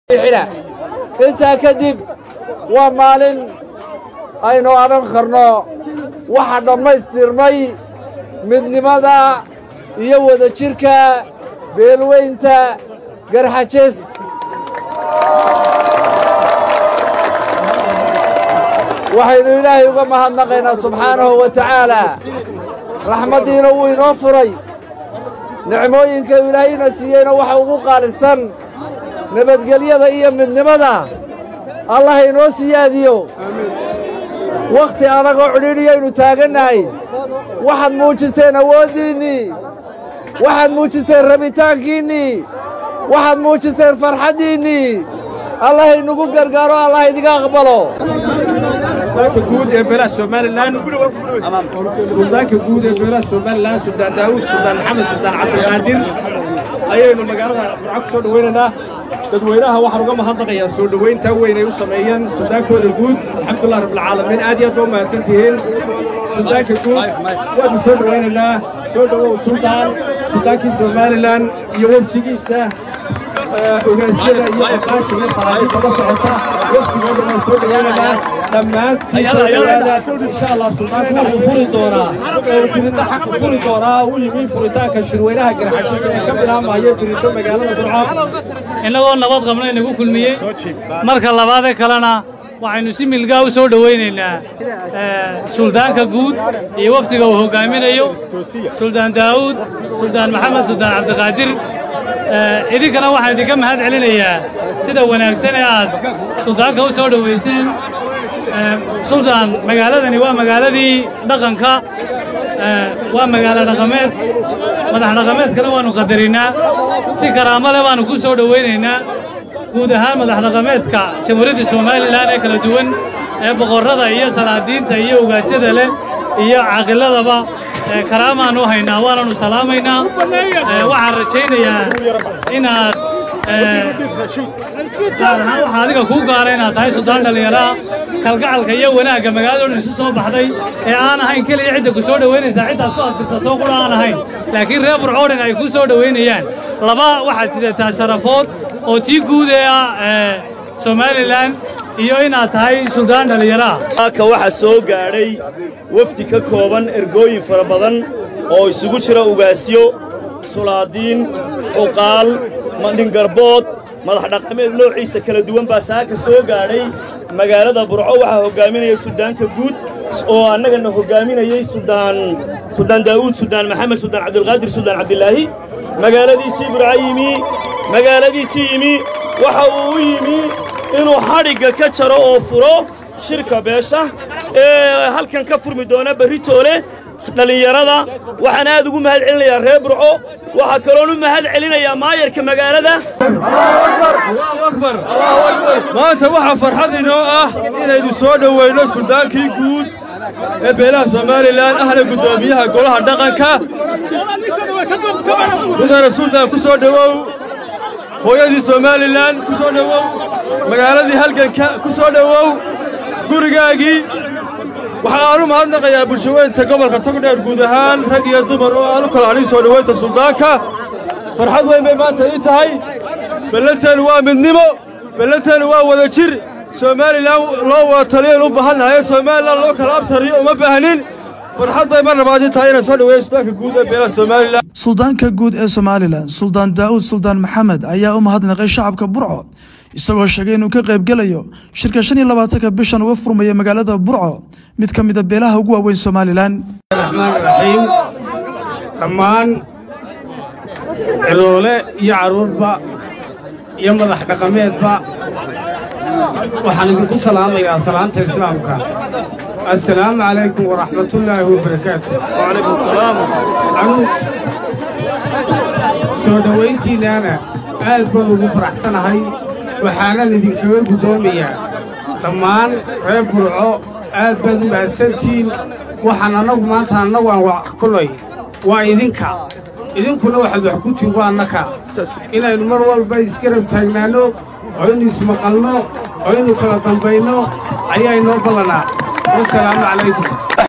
intaa kadib waa maalin aynu odhan karno waxa dhammaystirmay midnimada iyo wadajirka beelweynta garxajes waxaynu ilaahay uga mahadnaqaynaa subxaanahu wa tacaalaa raxmaddiina wuu inoo furay nicmooyinka ilaahayna siiyeyna waxa ugu qaalisan nabadgelyada iyo midnimada allah inoo siyaadiyo wakhti adagoo cidhiidhiyaynu taagannahay waxaad muujiseen awooddiinnii waxaad muujiseen rabitaankiinnii waxaad muujiseen farxaddiinnii allah inugu gargaaro allah idiga aqbalo suldaanka guud ee beelaha somalilan suldaanka guud ee beelaha somalilan suldaan daawuud suldaan maxamed suldaan cabdiqaadir ayaynu magaalada burco ku soo dhowaynaynaa dadweynaha waxaan uga mahadnaqayaa soo dhowayntaa weyn ay u sameeyeen suldaankooda guud alxamdulilah rabbilcaalamiin aad iyo aad ba u mahadsan tihiin suldaanka guud waanu soo dhowaynaynaa soo dhowow suldaan suldaankii somalilan iyo wafdigiisa ogaasyada iyo aqaasha iyo faraajida la socota wafdigooda waan soo dhowaynaynaa dhammaantiin insha allah suldaanku wuxuu furi doonaa furita xaqa furi doonaa u yimi furitaanka shirweynaha garxajisa ee ka bilaabmaya dirito magaalada burco innagoo nabad qabna inagu kulmiyey marka labaadee kalena waxaynu si milgaa u soo dhowaynaynaa suldaanka guud iyo wafdiga uu hoggaaminayo suldaan daa'uud suldaan maxamed suldaan cabdiqaadir idinkana waxaan idinka mahad celinayaa sida wanaagsan ee aad suldaanka u soo dhowayseen suldaan magaaladani waa magaaladii dhaqanka waa magaalo dhaqameed madax dhaqameedkana waannu qadarinnaa si karaamo leh baannu ku soo dhowaynaynaa guud ahaan madax dhaqameedka jamhuuriyadda somalilan ee kala duwan ee boqorrada iyo salaadiinta iyo ugaasyada leh iyo caaqiladaba karaamaannu haynaa waananu salaamaynaa waxaan rajaynayaa inaad gaar ahaan waxaa adiga kuu gaara inaad tahay suldaan dhallinyaraha kalgacalka iyo wanaagga magaalada dhan isu soo baxday ee aan ahayn keliya cidda ku soo dhowaynaysaa ciddaad soo adtirsato qura aan ahayn laakiin reer burcoodhan ay ku soo dhowaynayaan laba waxaad sidataa sharafood oo tii guud ee ah somalilan iyo inaad tahay suldaan dhallinyaraha halka waxaa soo gaadhay wafdi ka kooban ergooyin fara badan oo isugu jira ugaasyo sulaadiin cuqaal mandhingarbood madax dhaqameed noociisa kala duwan baa saaka soo gaadhay magaalada burco waxaa hoggaaminaya suldaanka guud oo annagana hoggaaminayey suldaan suldaan daa'uud suldaan maxamed suldaan cabdilqaadir suldaan cabdilaahi magaaladiisii burco yimi magaaladiisii yimi waxa uu u yimi inuu xadhigga ka jaro oo furo shirka beesha ee halkan ka furmi doona berritoole dhallinyarada waxaan aad ugu mahad celinayaa reer burco waxaa kaloon u mahad celinayaa maayarka magaalada maanta waxaa farxad inoo ah inaynu soo dhowayno suldaankii guud ee beelaha somalilan ahna guddoomiyaha golaha dhaqanka mudane suldaan ku soo dhowow hooyadii somalilan ku soo dhowow magaaladii halganka ku soo dhowow gurigaagii waxa aan u mahadnaqayaa bulshaweynta gobolka togdheer guud ahaan rag iyo dumar oo aan u kala hadhin soo dhowaynta suldaanka farxad weyn bay maanta ii tahay ballanteennu waa midnimo ballanteennu waa wada jir somalilan loo wada taliyan u baahannahay somalilan loo kala abtariyo uma baahnin farxad bay mar labaad ii tahay inaan soo dhoweeyo suldaanka guud ee beelaha somalilan suldaanka guud ee somalilan suldaan daa'uud suldaan maxamed ayaa u mahadnaqay shacabka burco isagoo sheegay inuu ka qaybgelayo shirka shan iyo labaatanka bishan uga furmaya magaalada burco mid ka mida beelaha ugu waaweyn somalilan raxmaan raxiim dhammaan ciloole iyo carruurba iyo madax dhaqameedba waxaan idinku salaamayaa salaanta islaamka assalaamu calaykum waraxmatullaahi wabarakaatu wacalaykum asalaam soo dhowayntiinnaana aad baan ugu faraxsanahay waxaanan idinkaga guddoomayaa dhammaan reer burco aad baad u mahadsantihiin waxaan annagu maanta annagu aan wax kulay waa idinka idinkuna waxaad wax ku tihin waa annaka inaynu mar walba isgarab taagnaanno oo inu ismaqalno oo inu kala dambayno ayaa inoo ballanaa wasalaamu calaykum